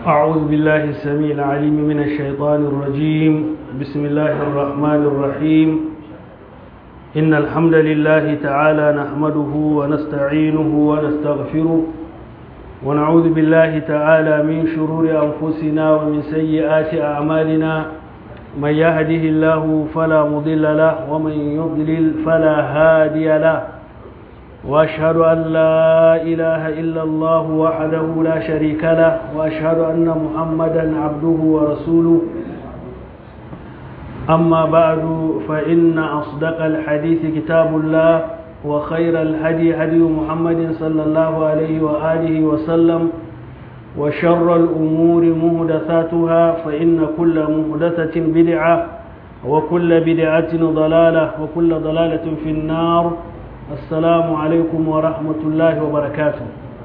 أعوذ بالله السميع العليم من الشيطان الرجيم بسم الله الرحمن الرحيم إن الحمد لله تعالى نحمده ونستعينه ونستغفره ونعوذ بالله تعالى من شرور أنفسنا ومن سيئات أعمالنا من يهده الله فلا مضل له ومن يضلل فلا هادي له واشهد ان لا اله الا الله وحده لا شريك له واشهد ان محمدا عبده ورسوله اما بعد فان اصدق الحديث كتاب الله وخير الهدي هدي محمد صلى الله عليه واله وسلم وشر الامور محدثاتها فان كل محدثه بدعه وكل بدعه ضلاله وكل ضلاله في النار assalamu alaikum wa rahmatullahi wa barakatu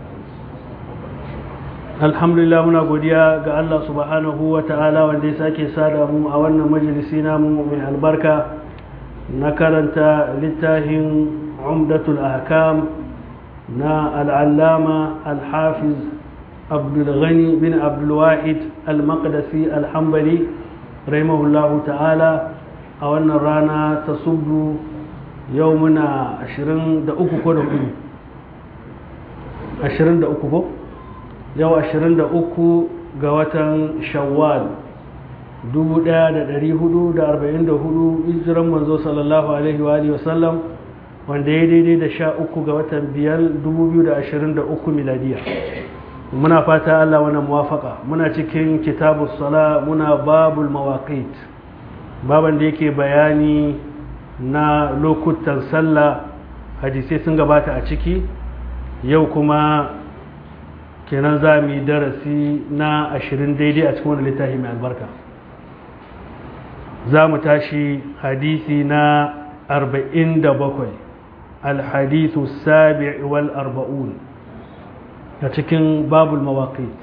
alhamdulillah muna godiya ga Allah subhanahu wa ta'ala wanda ya sake sada mu a wannan majalisi namu mai albarka na karanta littafin umdatul ahkam na al'allama al-hafiz abdulghani bin abdulwahid al-maqdisi al-hambali rahimahullahu ta'ala a wannan rana ta subdu yau muna ashirin da uku ko da hudu ashirin da uku ko yau ashirin da uku ga watan shawwal dubu daya da dari hudu da arba'in da hudu hijiran manzo sallallahu alaihi wa alihi wasallam wanda ya daidai da sha uku ga watan biyar dubu biyu da ashirin da uku miladiya muna fata allah wani muwafaka muna cikin kitabu sala muna babul mawaqit baban da yake bayani na lokutan sallah hadisai sun gabata a ciki yau kuma kenan za mu yi darasi na ashirin daidai a cikin wani littafi mai albarka za mu tashi hadisi na arba'in da bakwai alhadisu sabi wal arba'un a cikin babul mawaqit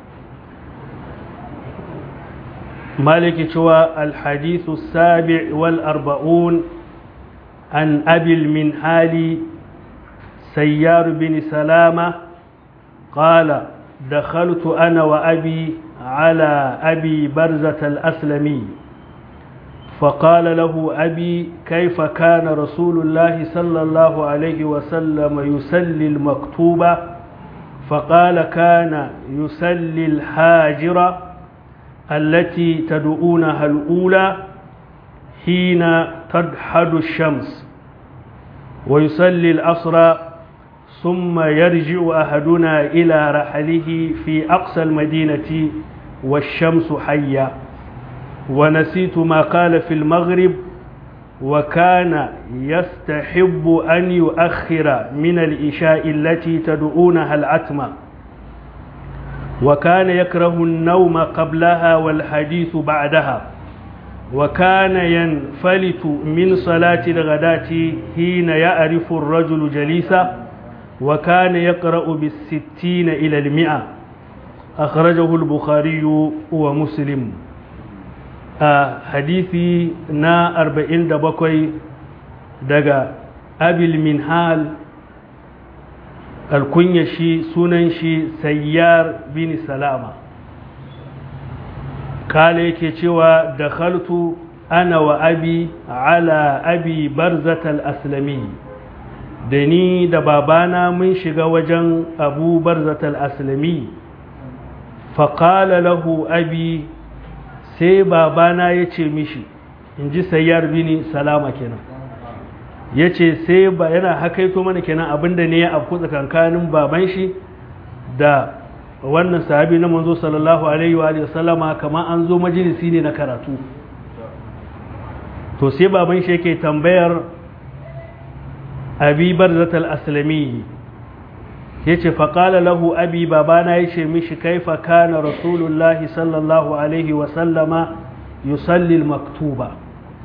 maliki cewa alhadisu sabi wal arba'un عن أبي المنهال سيار بن سلامة قال دخلت أنا وأبي على أبي برزة الأسلمي فقال له أبي كيف كان رسول الله صلى الله عليه وسلم يسلي المكتوبة فقال كان يسلي الحاجرة التي تدعونها الأولى حين تدحد الشمس ويصلي العصر ثم يرجع أحدنا إلى رحله في أقصى المدينة والشمس حية ونسيت ما قال في المغرب وكان يستحب أن يؤخر من الإشاء التي تدعونها العتمة وكان يكره النوم قبلها والحديث بعدها وكان ينفلت من صلاة الغداة حين يعرف الرجل جليسا وكان يقرأ بالستين إلى المئة أخرجه البخاري ومسلم آه حديثي نا أربعين دبقوي دقا أبي المنهال الكنيشي سننشي سيار بن سلامه kala yake cewa da khaltu ana wa abi ala abi barzatal aslami da ni da babana mun shiga wajen abu barzatal aslami faƙala lahu abi sai babana ya ce mishi in ji sayyar bini salama kenan ya ce sai ba yana hakaito mana kenan abinda ne ya afku tsakankanin baban shi da wannan sahabi na manzo sallallahu alaihi wa sallama kamar an zo majalisi ne na karatu to sai baban shi yake tambayar abi barzatal aslami yace faqala lahu abi babana yace mishi kaifa kana rasulullahi sallallahu alaihi wa sallama yusalli maktuba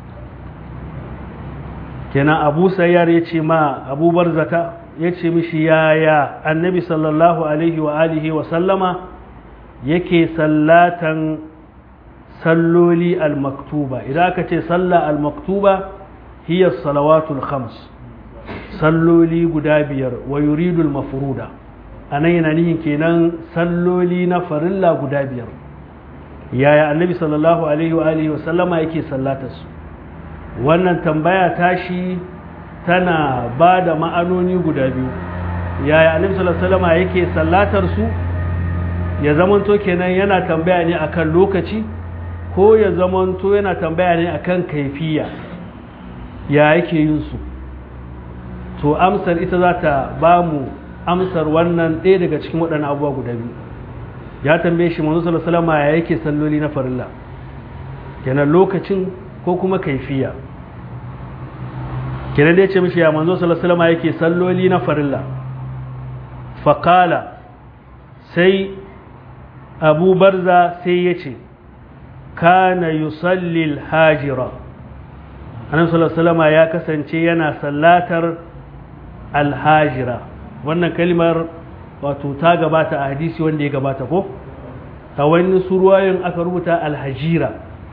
kenan abu sayyar yace ma abu barzata ya ce mishi yaya annabi sallallahu alaihi wa alihi wa sallama yake sallatan salloli al-maktuba idan aka ce salla al-maktuba hiya salawatul khams salloli guda biyar wa yuridul mafruda a nan yana nihin kenan salloli na farilla guda biyar yaya annabi sallallahu alaihi wa alihi wasallama yake sallatar su wannan tambaya tashi tana ba da ma'anoni guda biyu yaya annabi sallallahu alaihi wasallama yake sallatar su ya zamanto kenan yana tambaya ne akan lokaci ko ya zamanto yana tambaya ne akan kaifiya ya yake yin su to amsar ita za ta ba mu amsar wannan ɗaya daga cikin waɗannan abubuwa guda biyu ya tambaye shi manzo sallallahu alaihi wasallam ya yake salloli na farilla kenan lokacin ko kuma kaifiya kenan da ya ce mishi ya manzo sallallahu alaihi wasallam yake salloli na farilla faqala sai abu barza sai ya ce kana yusalli al-hajira annabi sallallahu alaihi wasallam ya kasance yana sallatar al-hajira wannan kalmar wato ta gabata a hadisi wanda ya gabata ko a wani suruwayin aka rubuta alhajira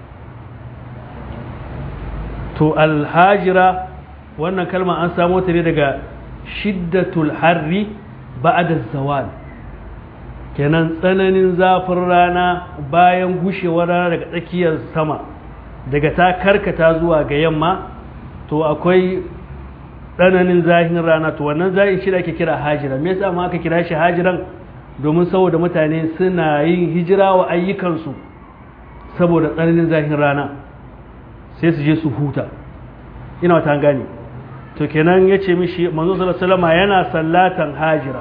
to alhajira wannan kalma an samo ta ne daga shiddatul harri ba'da zawal kenan tsananin zafin rana bayan gushewar rana daga tsakiyar sama daga ta karkata zuwa ga yamma to akwai tsananin zahin rana to wannan zahin shi da ake kira hajira me yasa ma aka kira shi hajiran domin saboda mutane suna yin hijira wa ayyukansu saboda tsananin zahin rana sai su je su huta ina wata gane to kenan ya ce mishi manzo sallallahu yana sallatan hajira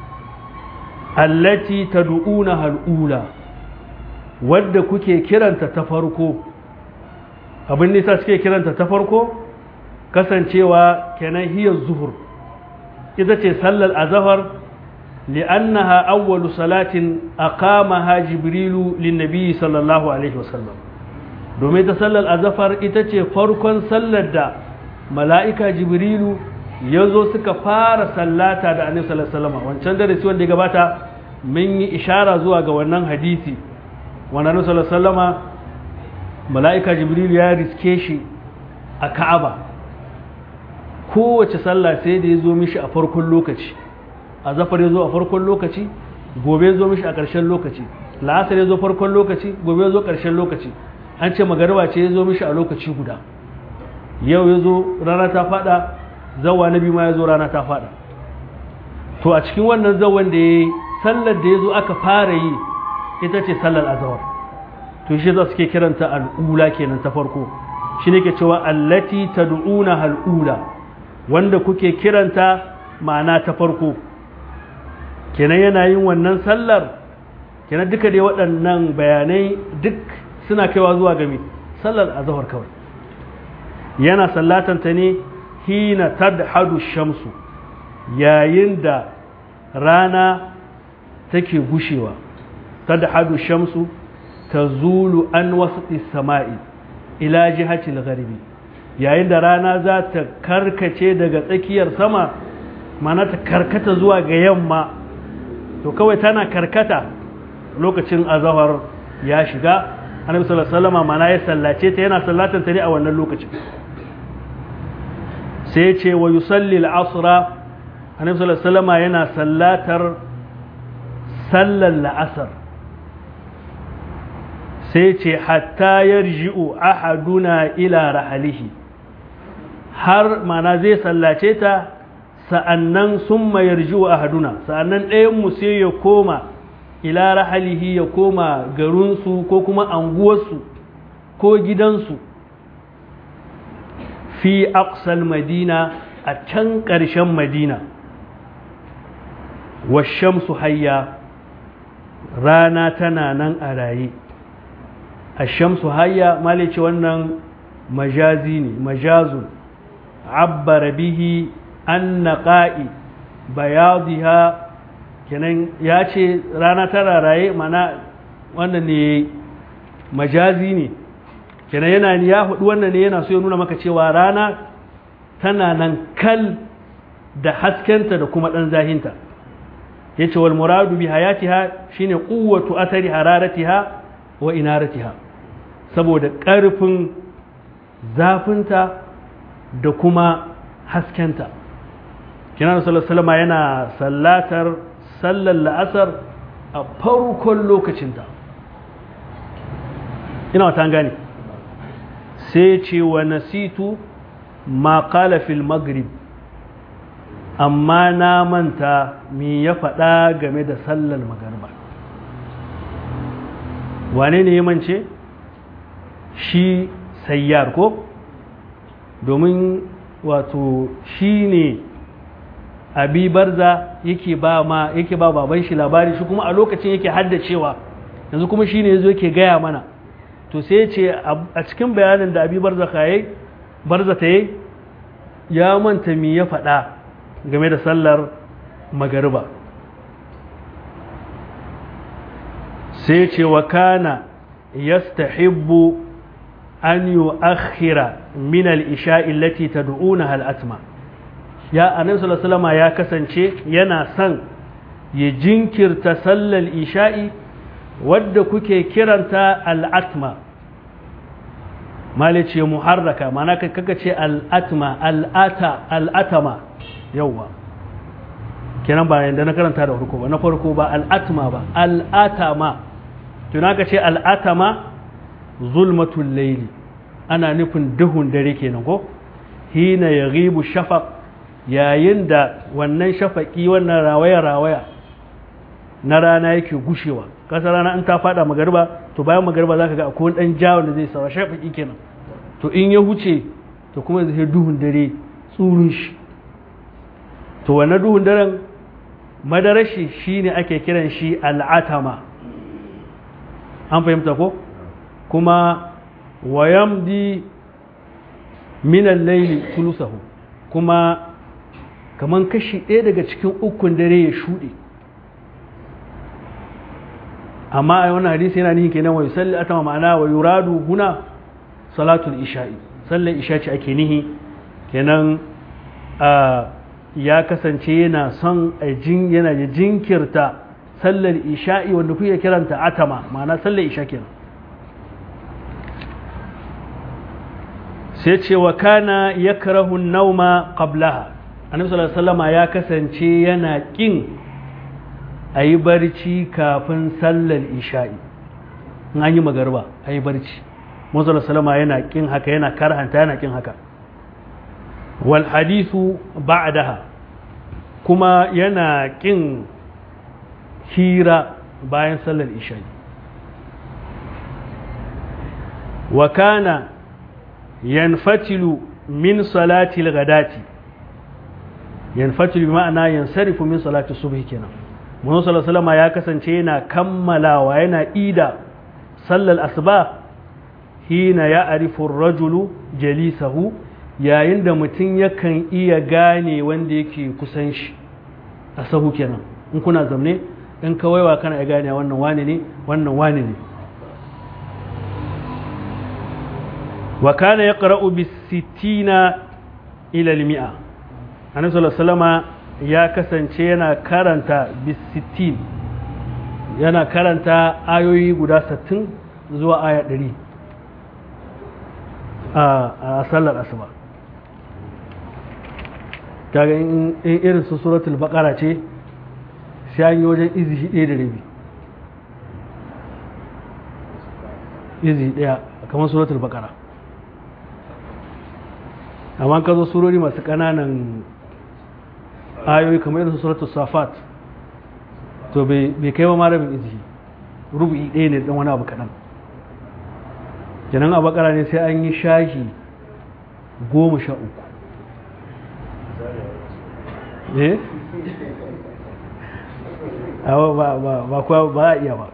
allati tad'una hal'ula wadda kuke kiranta ta farko abin nisa suke kiranta ta farko kasancewa kenan hiyar zuhur ita ce sallar azahar li'annaha awwalu salatin aqamaha jibrilu linnabi sallallahu alaihi wasallam domin ta sallar azafar ita ce farkon sallar da mala'ika jibrilu ya zo suka fara sallata da annabi sallallahu alaihi wasallam wancan darasi wanda ya gabata mun yi ishara zuwa ga wannan hadisi wannan annabi sallallahu alaihi wasallam mala'ika jibrilu ya riske shi a ka'aba kowace sallah sai da ya zo mishi a farkon lokaci a zafar ya zo a farkon lokaci gobe ya zo mishi a ƙarshen lokaci la'asar ya zo farkon lokaci gobe ya zo ƙarshen lokaci an ce magariba ce ya zo mishi a lokaci guda yau ya zo rana ta fada zawa na biyu ma ya zo rana ta fada to a cikin wannan zawan da ya yi sallar da ya zo aka fara yi ita ce sallar azawar to shi za su ke kiranta al'ula kenan ta farko shi ne ke cewa allati tad'una al'ula wanda kuke kiranta ma'ana ta farko kenan yana yin wannan sallar kenan duka dai waɗannan bayanai duk suna kaiwa zuwa game sallar azhar kawai yana sallatanta ne hina tadhadu shamsu yayin da rana take gushewa tadhadu shamsu tazulu an wasati sama'i ila jihatil gharibi yayin da rana za ta karkace daga tsakiyar sama mana ta karkata zuwa ga yamma to kawai tana karkata lokacin azahar ya shiga annabi sallallahu alaihi wasallam mana ya sallace ta yana sallatan ta ne a wannan lokacin sai ce wa yusalli al-asra annabi sallallahu alaihi wasallam yana sallatar sallar la'asar sai ce hatta yarji'u ahaduna ila rahalihi har mana zai sallace ta sa'annan sun mayar jiwa a haduna sa'annan ɗayanmu sai ya koma ila rahalihi ya koma garinsu ko kuma anguwarsu ko gidansu fi aqsal madina a can ƙarshen madina washamsu hayya rana tana nan a raye a shamsu hayya malice wannan majazi ne majazun عبر به أن قائي بياضها kenan ya ce rana tana raye mana wannan ne majazi ne kenan yana ya hudu wannan ne yana so ya nuna maka cewa rana tana nan kal da haskenta da kuma ɗan zahinta ya ce wal muradu bi hayatiha shine quwwatu athari hararatiha wa inaratiha saboda ƙarfin zafinta da kuma haskenta kinan sallallahu yana sallatar sallar la'asar a farkon lokacinta ina wata gane sai ce wa nasitu ma qala fil maghrib amma na manta me ya faɗa game da sallar magarba wane ne ya mance shi sayyar ko domin wato shi ne abi barza yake ba ma yake ba baban shi labari shi kuma a lokacin yake haddacewa yanzu kuma shi ne yazo yake gaya mana to sai ya ce a cikin bayanin da abi barza kayi barza ta yi ya manta me ya faɗa game da sallar magariba sai ce wa kana yastahibbu an yu'akhkhira min al-isha'i allati tad'unaha al-atma ya annabi sallallahu alaihi ya kasance yana son ya jinkirta sallar isha'i wadda kuke kiranta al-atma malice muharraka mana kaka ce al-atma al-ata al-atama yawwa kenan ba yanda na karanta da farko ba na farko ba al-atma ba al-atama tunaka ce al-atama zulmatul laili ana nufin duhun dare kenan ko hina ya ribu shafaq yayin da wannan shafaki wannan rawaya-rawaya na rana yake gushewa kasa rana in ta fada magarba to bayan magarba za ka ga akwai dan jawon da zai sawa shafaki kenan to in ya huce to kuma zai duhun dare tsurin shi to wannan duhun daren madarashi shine ake kiran shi al'atama an fahimta ko kuma wayamdi minan laili tulusahu kuma kaman kashi ɗaya daga cikin ukun dare ya shuɗe amma a wani hadisi yana nihin kenan wa yusalli atama ma'ana wa yuradu huna salatul isha'i sallar isha ce ake nihi kenan ya kasance yana son a jin yana ya jinkirta sallar isha'i wanda kuke kiranta atama ma'ana sallar isha kenan sai ce wa kana yakrahu nauma qablaha annabi sallallahu alaihi wasallam ya kasance yana kin ayi barci kafin sallar isha'i in an yi magarba ayi barci manzo sallallahu yana kin haka yana karhanta yana kin haka wal hadithu ba'daha kuma yana kin hira bayan sallar isha'i wa kana yanfatilu min salatil ghadati yanfatilu ma'ana yansarifu min salati subhi kenan Muhammad sallallahu alaihi wasallam ya kasance yana kammalawa yana ida sallar asuba hina ya arifu rajulu jalisahu yayin da mutum yakan iya gane wanda yake kusan shi a sahu kenan in kuna zamne in kawaiwa kana ya gane wannan wane ne wannan wane ne wa kana yaqra'u bis sittina ila al mi'a annabi sallallahu alaihi wasallam ya kasance yana karanta bis sittin yana karanta ayoyi guda 60 zuwa aya 100 a sallar asuba kaga in irin su suratul baqara ce sai an yi wajen izi ɗaya da rabi izi ɗaya kamar suratul baqara amma ka zo surori masu ƙananan ayoyi kamar irin su suratul safat to bai kai ba marabin izi rubu'i ɗaya ne ɗan wani abu kaɗan kenan a bakara ne sai an yi shahi goma sha uku eh ba kuwa ba a iya ba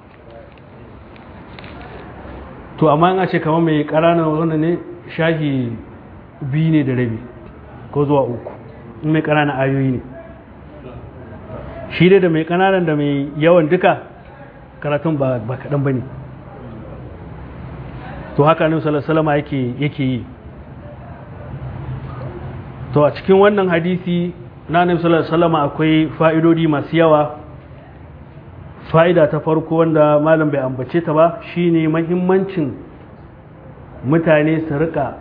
to amma an ce kamar mai ƙaranar wanda ne shahi biyu ne da rabi ko zuwa uku in mai ƙananan ayoyi ne shi dai da mai ƙananan da mai yawan duka karatun ba kaɗan ba ne to haka annabi sallallahu alaihi yake yake yi to a cikin wannan hadisi na annabi sallallahu alaihi wasallam akwai fa'idodi masu yawa fa'ida ta farko wanda malam bai ambace ta ba shine mahimmancin mutane su rika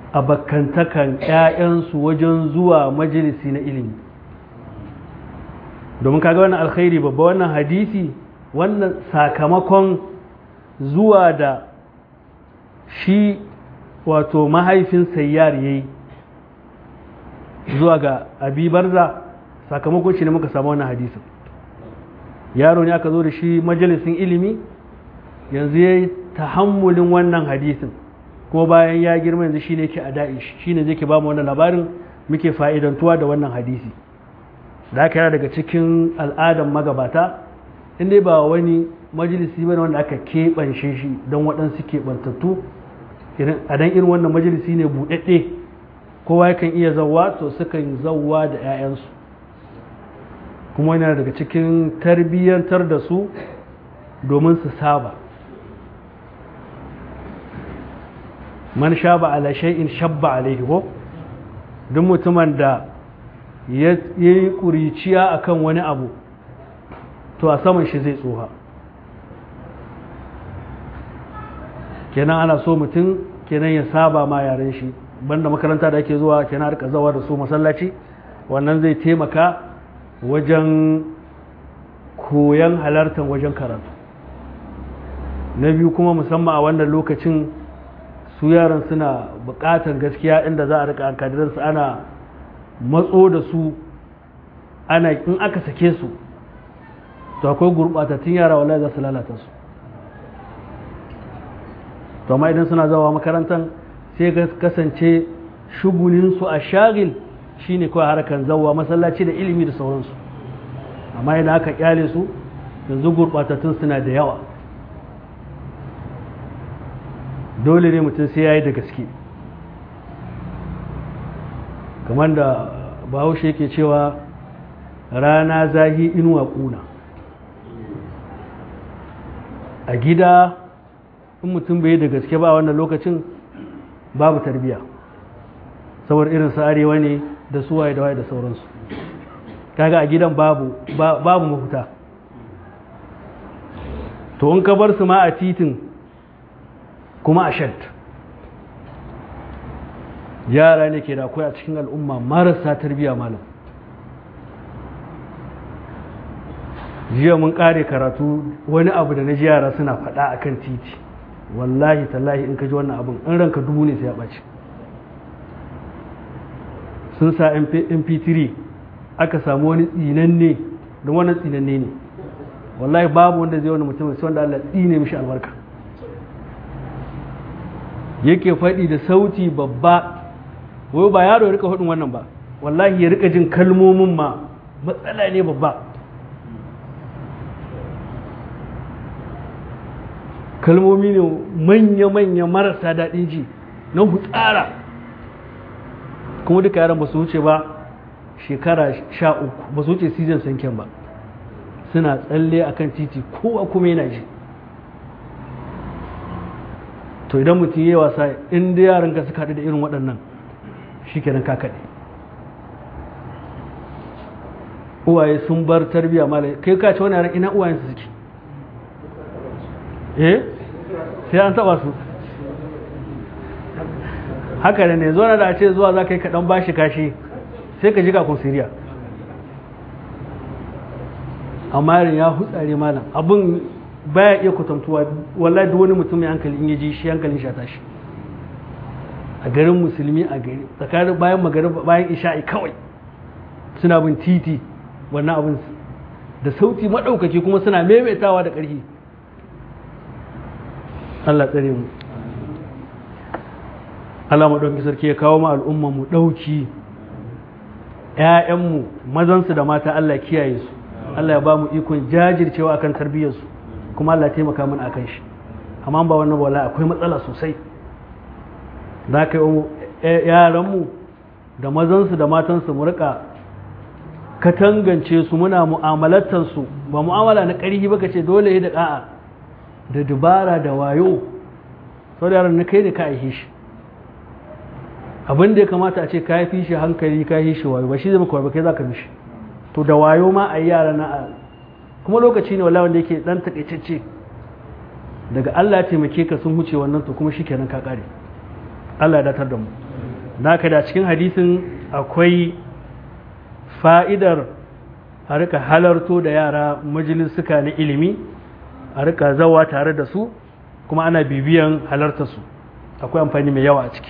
abakkantakan ƴaƴansu wajen zuwa majalisi na ilimi domin kaga wannan alkhairi babba wannan hadisi wannan sakamakon zuwa da shi wato mahaifin sayyar yayi zuwa ga abi barza sakamakon shi ne muka samu wannan hadisin yaro ne aka zo da shi majalisin ilimi yanzu ya yi tahammulin wannan hadisin ko bayan ya girma yanzu shi ne ke a da'ish shi ne zai ke ba mu wannan labarin muke fa'idantuwa da wannan hadisi da aka yana daga cikin al'adan magabata inda ba wani majalisi bane wanda aka keɓance shi don waɗansu keɓantattu a dan irin wannan majalisi ne buɗaɗɗe kowa yakan iya zauwa to sukan zauwa da 'ya'yansu kuma yana daga cikin tarbiyyantar da su domin su saba man shaba ala shay'in shabba alaihi ko duk mutumin da ya yi ƙuriciya akan wani abu to a saman shi zai tsoha kenan ana so mutum kenan ya saba ma yaren shi banda makaranta da ake zuwa kenan rika zawa da su masallaci wannan zai taimaka wajen koyon halartar wajen karatu na biyu kuma musamman a wannan lokacin su yaran suna buƙatar gaskiya inda za a rika su ana matso da su ana in aka sake su to akwai gurɓatattun yara wallahi za su lalata su to amma idan suna zawa makarantar sai kasance shugulinsu a shagil shine kawai harkar zawa masallaci da ilimi da sauransu amma idan aka kyale su yanzu gurɓatattun suna da yawa dole ne mutum sai ya yi da gaske kamar da bahaushe yake cewa rana zahi inuwa ƙuna a gida in mutum bai da gaske ba wannan lokacin babu tarbiya saboda irin su arewa ne da suwaye da waye da sauransu kaga a gidan babu babu mafuta to in ka bar su ma a titin kuma a shat yara ne ke da akwai a cikin al'umma marasa tarbiya malam jiya mun kare karatu wani abu da na ji yara suna faɗa a kan titi wallahi tallahi in ka ji wannan abin in ranka dubu ne sai ya ɓaci sun sa mp3 aka samu wani tsinanne don wani tsinanne ne wallahi babu wanda zai wani mutum sai wanda Allah tsine mishi albarka yake faɗi da sauti babba wai ba yaro ya rika faɗin wannan ba wallahi ya rika jin kalmomin ma matsala ne babba kalmomi ne manya-manya marasa daɗin ji na hutsara kuma duka yaran ba su wuce ba shekara sha uku ba su wuce season sanken ba suna tsalle a kan titi kowa kuma yana ji to idan mutum yi wasa inda yaran ka suka haɗu da irin waɗannan shi kenan kakaɗe uwaye sun bar tarbiyya malai kai ka ce wani yaran ina uwayensu suke eh sai an taba su haka ne ne zuwa da a ce zuwa za ka yi kaɗan bashi kashi sai ka ji kakun siriya amma yarin ya hutsare malam abin baya iya kwatantuwa wallahi duk wani mutum mai hankali in ya ji shi hankalin shi tashi a garin musulmi a gari tsakanin bayan magari bayan isha'i kawai suna bin titi wannan abin da sauti maɗaukaki kuma suna maimaitawa da ƙarfi Allah tsare mu Allah maɗauki sarki ya kawo ma al'umma mu ɗauki ‘ya'yanmu mazansu da mata Allah kiyaye su Allah ya ba mu ikon jajircewa akan tarbiyyarsu kuma Allah taimaka mana akan shi amma ba wannan wala akwai matsala sosai za ka yi yaranmu da mazansu da matansu mu rika katangance su muna mu'amalatarsu ba mu'amala na ƙarfi ba ka ce dole da ƙa'a da dubara da wayo sau da yaran na kai da ka aihe shi abin da ya kamata a ce ka fi shi hankali ka yi shi wayo ba shi zai maka ba kai za ka mishi to da wayo ma a yi yara na a kuma lokaci ne wala wanda yake dan takaitacce daga Allah ya taimake ka sun huce wannan to kuma shikenan ka kare Allah ya datar da mu naka da cikin hadisin akwai fa'idar a rika halarto da yara majalisuka na ilimi a rika zawa tare da su kuma ana bibiyan halartarsu akwai amfani mai yawa a ciki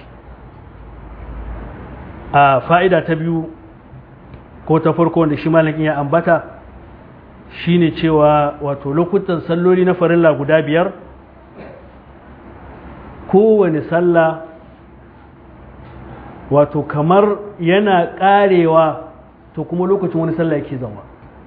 a fa'ida ta biyu ko ta farko wanda shi malakin ya ambata shine cewa wato lokutan salloli na farilla guda biyar kowane sallah wato kamar yana karewa to kuma lokacin wani sallah yake zama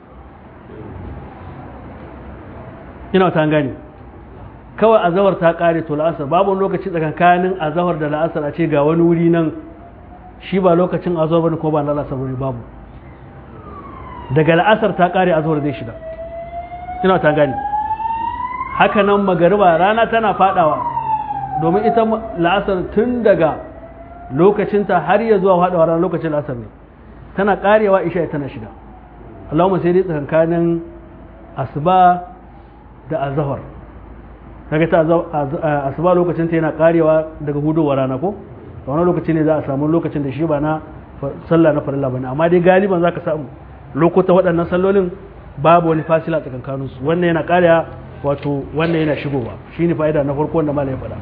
ina ta gani kawai azawar ta kare to la'asar babu lokaci tsakankanin azawar da la'asar a ce ga wani wuri nan shi ba lokacin azawar bane ko ba na la'asar bane babu daga la'asar ta kare azawar zai shiga ina ta gani haka nan magariba rana tana fadawa domin ita la'asar tun daga lokacinta har ya zuwa fadawa ranar lokacin la'asar ne tana karewa isha tana shiga Allahumma sai dai tsakankanin asuba da azahar kaga ta asuba lokacin ta yana karewa daga hudowar rana ko a wani lokaci ne za a samu lokacin da shi ba na sallah na farilla bane amma dai galiban zaka samu lokuta waɗannan sallolin babu wani fasila tsakankanin su wannan yana karewa wato wannan yana shigowa shine fa'ida na farko wanda malai ya faɗa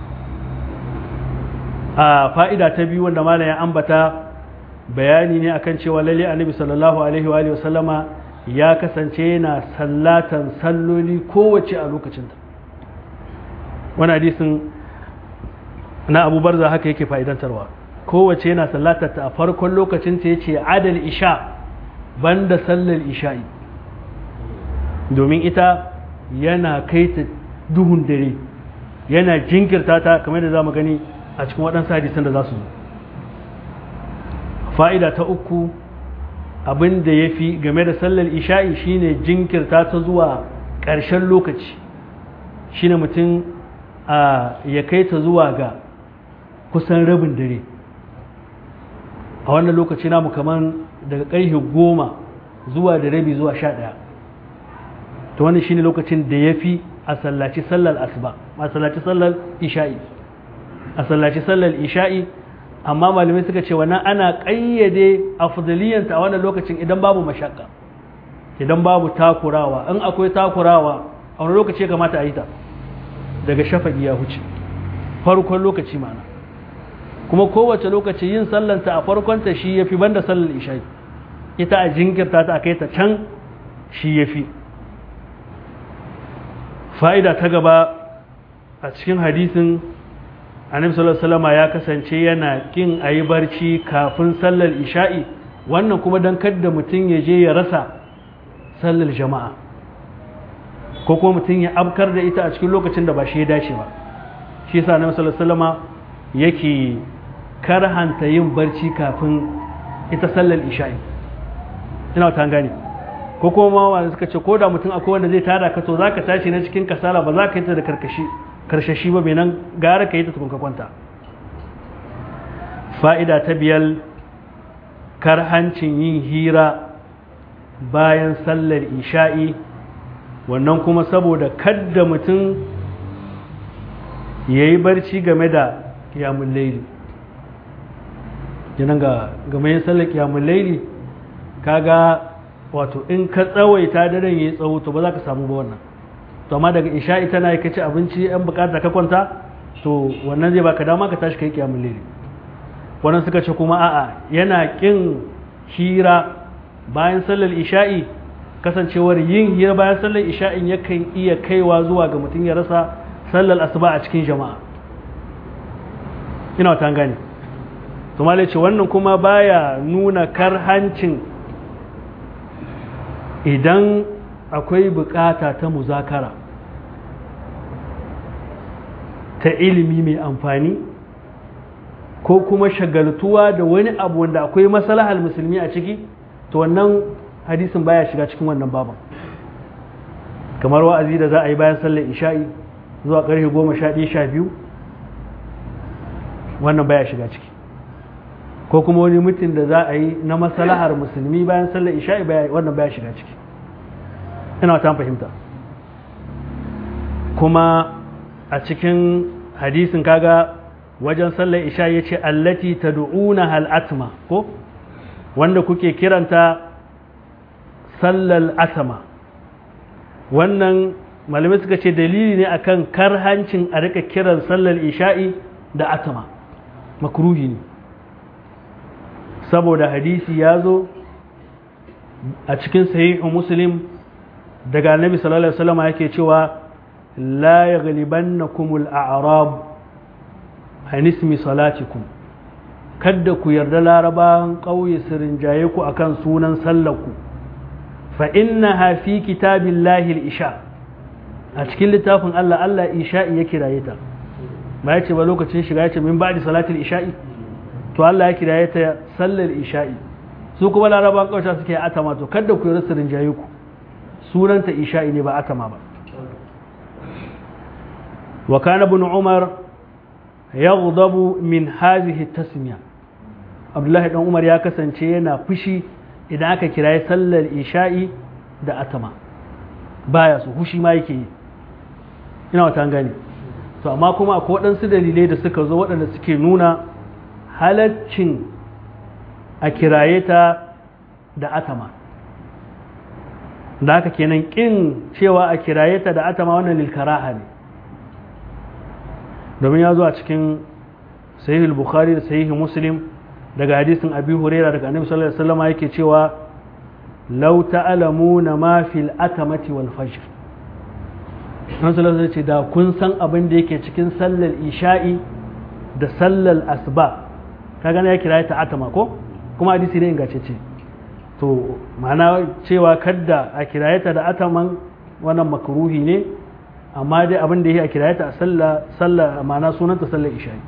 a fa'ida ta biyu wanda malai ya ambata bayani ne akan cewa lalle annabi sallallahu alaihi wa sallama ya kasance yana sallatan salloli kowace a lokacinta wani hadisin na abu barza haka yake fa'idantarwa kowace yana sallatarta a farkon lokacinta ya ce adal isha banda sallar isha'i domin ita yana kai ta duhun dare yana jinkirta ta kamar da za mu gani a cikin waɗansu hadisan da za su zo fa'ida ta uku abin da ya fi game da sallar isha'i shine jinkirta ta zuwa ƙarshen lokaci shine mutum ya kai ta zuwa ga kusan rabin dare a wannan lokaci namu kamar daga ƙarfe goma zuwa da rabi zuwa sha ɗaya ta wannan shine lokacin da ya fi a sallaci sallar asuba a sallaci sallar isha'i a sallaci sallar isha'i amma malamai suka ce wannan ana ƙayyade afdaliyanta a wannan lokacin idan babu mashakka idan babu takurawa in akwai takurawa a wani lokaci ya kamata a yi ta daga shafaƙi ya huce farkon lokaci mana kuma kowace lokaci yin sallanta a farkonta shi ya fi banda sallar isha'i ita a jinkirta ta a kai ta can shi ya fi fa'ida ta gaba a cikin hadisin annabi sallallahu alaihi ya kasance yana kin a yi barci kafin sallar isha'i wannan kuma don kadda mutum ya je ya rasa sallar jama'a ko kuma mutum ya abkar da ita a cikin lokacin da ba shi ya dace ba shi yasa annabi sallallahu alaihi yake karhanta yin barci kafin ita sallar isha'i ina ta gane ko kuma wanda suka ce ko da mutum akwai wanda zai tada ka to zaka tashi na cikin kasala ba za ka yi ta da karkashi karshashi ba nan gara ka yi ta tukun ka kwanta fa'ida ta biyar karhancin yin hira bayan sallar isha'i wannan kuma saboda kadda mutum ya yi barci game da kiyamun laili yanan ga game yin sallar kiyamun laili kaga wato in ka tsawaita daren ya yi tsawo to ba za ka samu ba wannan to amma daga isha'i tana yi kaci abinci yan bukata ka kwanta to wannan zai baka dama ka tashi kai kiyamun laili wannan suka ce kuma a'a yana kin hira bayan sallar isha'i kasancewar yin hira bayan sallar isha'in yakan iya kaiwa zuwa ga mutum ya rasa sallar asuba a cikin jama'a ina wata gane to malai ce wannan kuma baya nuna karhancin idan akwai bukata ta muzakara ta ilimi mai amfani ko kuma shagaltuwa da wani abu wanda akwai masalahar musulmi a ciki to wannan hadisin baya shiga cikin wannan baban kamar wa'azi da za a yi bayan sallar isha'i zuwa ƙarfe goma sha ɗaya sha biyu wannan baya shiga ciki ko kuma wani mutum da za a yi na masalahar musulmi bayan sallar isha'i wannan baya shiga ciki ina ta fahimta kuma a cikin hadisin kaga wajen sallar isha ya ce allati ta du'una hal'atma ko wanda kuke kiranta sallar atama wannan malamai suka ce dalili ne akan karhancin a rika kiran sallar isha'i da atama makruhi ne saboda hadisi ya zo a cikin sahihu muslim daga annabi sallallahu alaihi wasallam yake cewa la yaghlibannakumul a'rab an ismi salatikum kada ku yarda larabawan ƙauye su rinjaye ku akan sunan sallarku fa innaha fi kitabillahi al-isha a cikin littafin Allah Allah isha'i ya kiraye ta ba ya ce ba lokacin shiga ya ce min ba'di salatul isha'i to Allah ya kiraye ta sallar isha'i su kuma larabawan ƙauye suke atama to kada ku yarda su rinjaye ku sunanta isha'i ne ba atama ba wa kana ibn umar yaghdabu min hadhihi tasmiya abdullahi dan umar ya kasance yana fushi idan aka kiraye sallar isha'i da atama baya su hushi ma yake yi ina wata gani to amma kuma akwai waɗansu dalilai da suka zo waɗanda suke nuna halaccin a kiraye ta da atama da haka kenan ƙin cewa a kiraye ta da atama wannan lilkaraha ne domin ya zo a cikin sahihul bukhari da sahihul muslim daga hadisin abi huraira daga annabi sallallahu alaihi wasallam yake cewa law ta'lamuna ma fil atamati wal fajr annabi sallallahu alaihi ce da kun san abin da yake cikin sallar isha'i da sallar asuba kaga ya kira ta atama ko kuma hadisi ne ingantacce to ma'ana cewa kadda a kirayeta da ataman wannan makruhi ne amma dai abin da yake a kirayeta a sallah sallah ma'ana sunanta sallar isha'i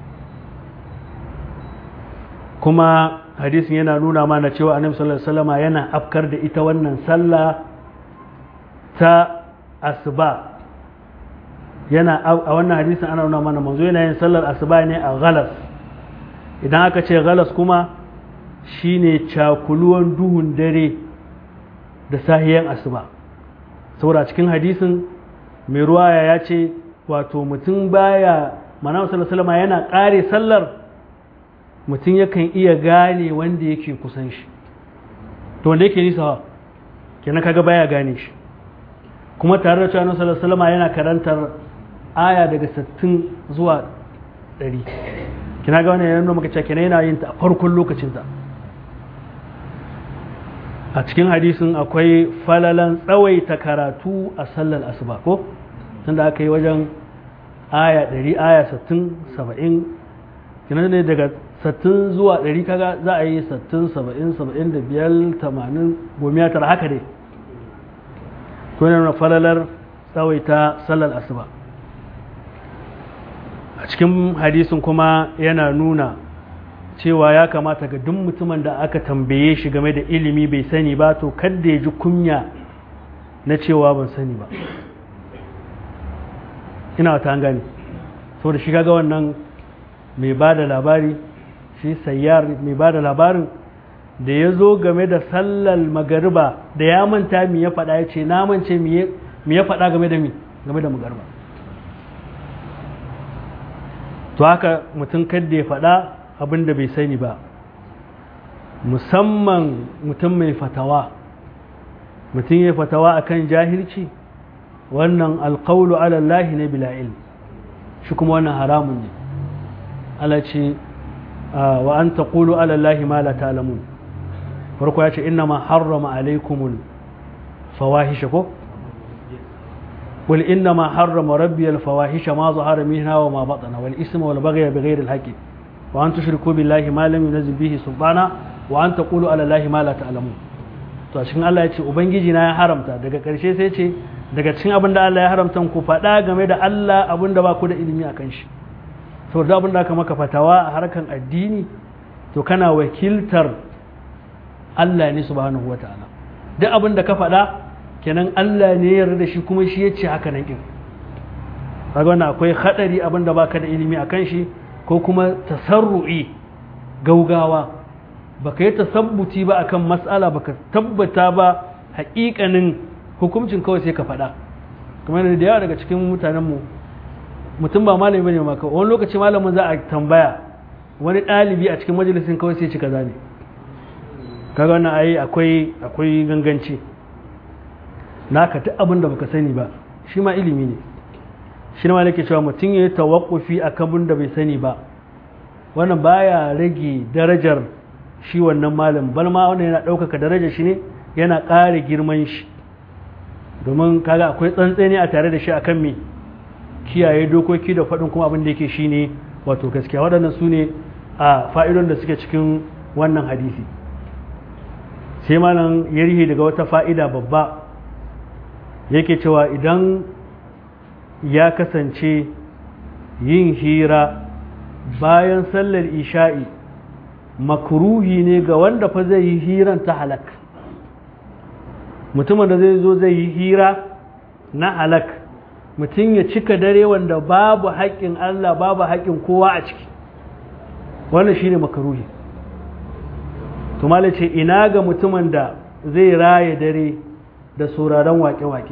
kuma hadisin yana nuna mana cewa annabi sallallahu alaihi wasallam yana afkar da ita wannan sallah ta asuba yana a wannan hadisin ana nuna mana manzo yana yin sallar asuba ne a galas idan aka ce galas kuma shine cakuluwan duhun dare da sahiyan asuba saboda cikin hadisin mai ruwaya ya ce wato mutum baya mana sallallahu alaihi yana kare sallar mutum yakan iya gane wanda yake kusan shi to wanda yake nisa kenan kaga baya gane shi kuma tare da cewa annabi sallallahu alaihi wasallam yana karantar aya daga 60 zuwa 100 kina ga wannan yana nuna maka cewa kenan yana yin ta a farkon lokacin ta a cikin hadisin akwai falalan tsawaita karatu a sallar asuba ko tunda aka yi wajen aya 100 aya 60 70 kina ne daga 60 zuwa 100 kaga za a yi 60 70 75 80 gomiya tara haka dai to yana nuna falalar tsawaita sallar asuba a cikin hadisin kuma yana nuna cewa ya kamata ga duk mutumin da aka tambaye shi game da ilimi bai sani ba to kadda ya ji kunya na cewa ban sani ba ina wata gani saboda shi ga wannan mai ba da labari shi sayyar mai ba da labarin da ya zo game da sallar magariba da ya manta mi ya faɗa ya ce na mance mi ya faɗa game da mi game da magariba to haka mutum kadda ya faɗa abin da bai sani ba musamman mutum mai fatawa mutum ya fatawa akan jahilci wannan alƙaulu alallahi ne bila ilm shi kuma wannan haramun ne ala ce wa an taqulu alallahi ma la ta'lamun farko ya ce inna ma harrama alaikumul fawahisha ko قل إنما حرم ربي الفواحش ما ظهر منها وما بطن والإثم والبغي بغير الحق وأن تشركوا بالله ما لم ينزل به سلطانا وأن تقولوا على الله ما لا تعلمون to a cikin Allah ya ce ubangiji na ya haramta daga ƙarshe sai ce daga cikin abin da Allah ya haramta ku faɗa game da Allah abin da ba ku da ilimi a kan shi saboda abin da aka maka fatawa a harkan addini to kana wakiltar Allah ne subhanahu wataala duk abin da ka faɗa kenan Allah ne ya yarda da shi kuma shi ya ce haka nan kin kaga wannan akwai hadari abin da baka da ilimi a kan shi ko kuma tasarru'i gaugawa baka yi tasabbuti ba akan mas'ala baka tabbata ba haƙiƙanin hukuncin kawai sai ka faɗa kamar da yawa daga cikin mutanenmu mutum ba malami bane maka wani lokaci malamin za a tambaya wani ɗalibi a cikin majalisin kawai sai ci kaza ne kaga wannan ai akwai akwai ganganci naka duk abin da baka sani ba shi ma ilimi ne shi ma nake cewa mutum ya yi tawakkufi a kabin da bai sani ba wannan baya rage darajar shi wannan malam bal ma wannan yana ɗaukaka darajar shi ne yana ƙara girman shi domin kaga akwai tsantseni a tare da shi akan me kiyaye dokoki da faɗin kuma abin da yake shi ne wato gaskiya waɗannan su ne a fa'idon da suke cikin wannan hadisi sai malam ya rihe daga wata fa'ida babba yake cewa idan ya kasance yin hira bayan sallar isha'i makruhi ne ga wanda fa zai yi hiran ta halak mutumin da zai zo zai yi hira na halak mutum ya cika dare wanda babu haƙƙin Allah babu haƙƙin kowa a ciki wannan shine makaruhi to ce ina ga mutumin da zai raye dare da sauraron wake-wake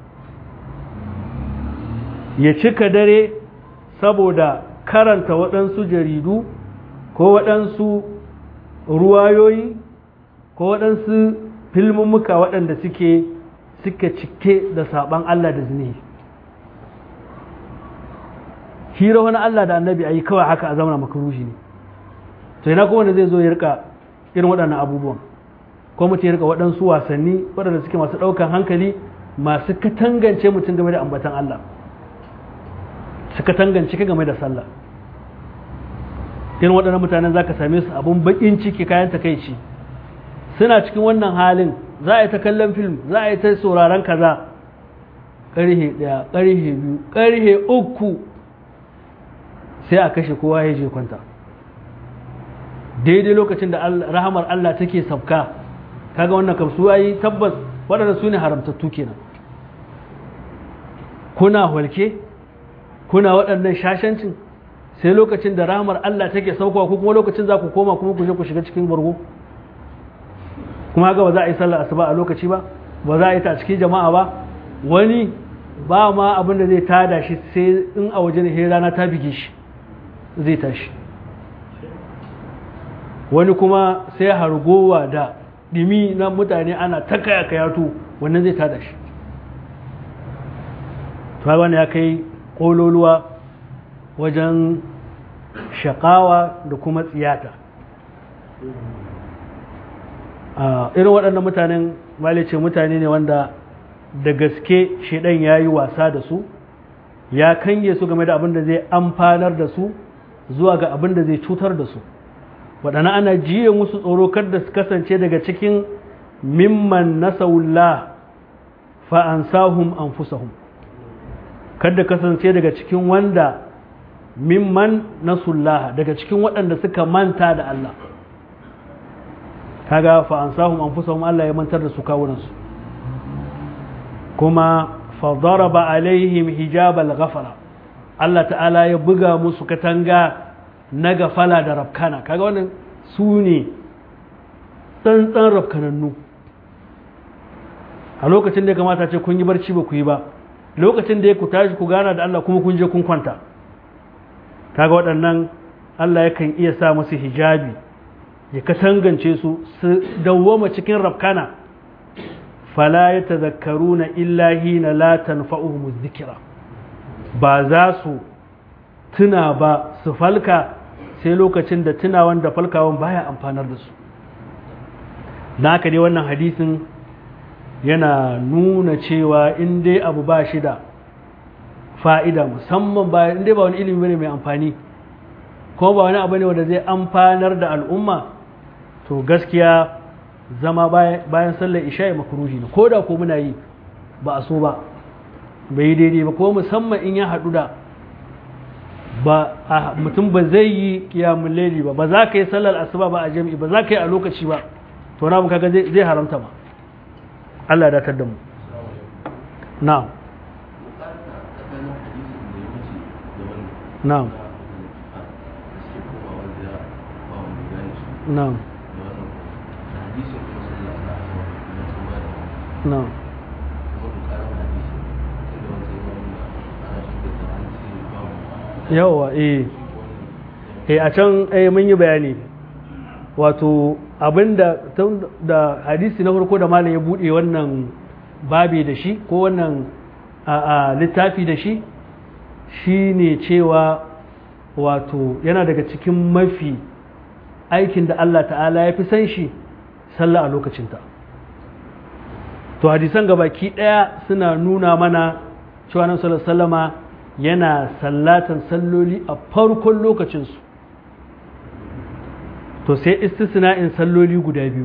ya cika dare saboda karanta waɗansu jaridu ko waɗansu ruwayoyi ko waɗansu filmummuka waɗanda suke suka cike da saɓan Allah da zini hira wani Allah da annabi a yi kawai haka a zamana makarushi ne to ina kuma wanda zai zo ya rika irin waɗannan abubuwan ko mutum ya rika waɗansu wasanni waɗanda suke masu ɗaukan hankali masu katangance mutum game da ambatan Allah su katangance ka game da sallah irin waɗannan mutanen za ka same su abun baƙin ciki kayan takaici suna cikin wannan halin za a yi ta kallon film za a yi ta sauraron kaza ƙarhe ɗaya ƙarhe biyu ƙarhe uku sai a kashe kowa ya je kwanta daidai lokacin da rahamar Allah take sabka kaga wannan kam su ayi tabbas waɗanda su ne haramtattu kenan kuna walke kuna waɗannan shashancin sai lokacin da rahamar Allah take saukowa ko kuma lokacin za ku koma kuma ku je ku shiga cikin bargo kuma haka ba za a yi sallar asuba a lokaci ba ba za a yi ta a cikin jama'a ba wani ba ma abin da zai tada shi sai in a wajen rana ta bige shi zai tashi wani kuma sai hargowa da dimi na mutane ana ta kaya kayatu wannan zai tada shi wani ya kai kololuwa wajen shakawa da kuma tsiyata irin waɗannan mutanen malice mutane ne wanda da gaske shaidan ya yi wasa da su ya kange su game da abin da zai amfanar da su zuwa ga abin da zai cutar da su waɗanda ana jiye musu tsoro kada su kasance daga cikin mimman nasawullah fa'ansahum anfusahum kada kasance daga cikin wanda mimman nasullah daga cikin waɗanda suka manta da Allah kaga fa'ansahum anfusahum Allah ya mantar da su kawunansu kuma fadaraba alaihim hijabal ghafara Allah ta'ala ya buga musu katanga na gafala da rafkana kaga wannan su ne tsantsan rafkanannu a lokacin da ya kamata ce kun yi barci ba ku yi ba lokacin da ya ku tashi ku gana da Allah kuma kun je kun kwanta kaga waɗannan Allah yakan iya sa musu hijabi ya katangance su su dawwama cikin rafkana fala ya tazakkaruna illa hina la tanfa'uhum dhikra ba za su tuna ba su falka sai lokacin da tunawan da falkawan baya amfanar da su na haka dai wannan hadisin yana nuna cewa in dai abu ba shi da fa'ida musamman ba in dai ba wani ilimi ne mai amfani kuma ba wani abu ne wanda zai amfanar da al'umma to gaskiya zama bayan sallar isha'i makaruhi ne ko da ko muna yi ba a so ba bai yi daidai ba ko musamman in ya haɗu da ba mutum ba zai yi kiyamun laili ba ba za ka yi sallar asuba ba a jami'i ba za ka yi a lokaci ba to na kaga zai haramta ba Allah ya datar da mu na'am na'am na'am na'am yawa eh eh a can eh mun yi bayani wato abinda da hadisi na farko da malam ya bude wannan babi da shi ko wannan littafi da shi shi ne cewa wato yana daga cikin mafi aikin da Allah ta'ala ya fi san shi sallah a lokacinta to hadisan gabaki ɗaya suna nuna mana cewa nan sallama yana sallatan salloli a farkon lokacinsu to sai istisna'in salloli guda biyu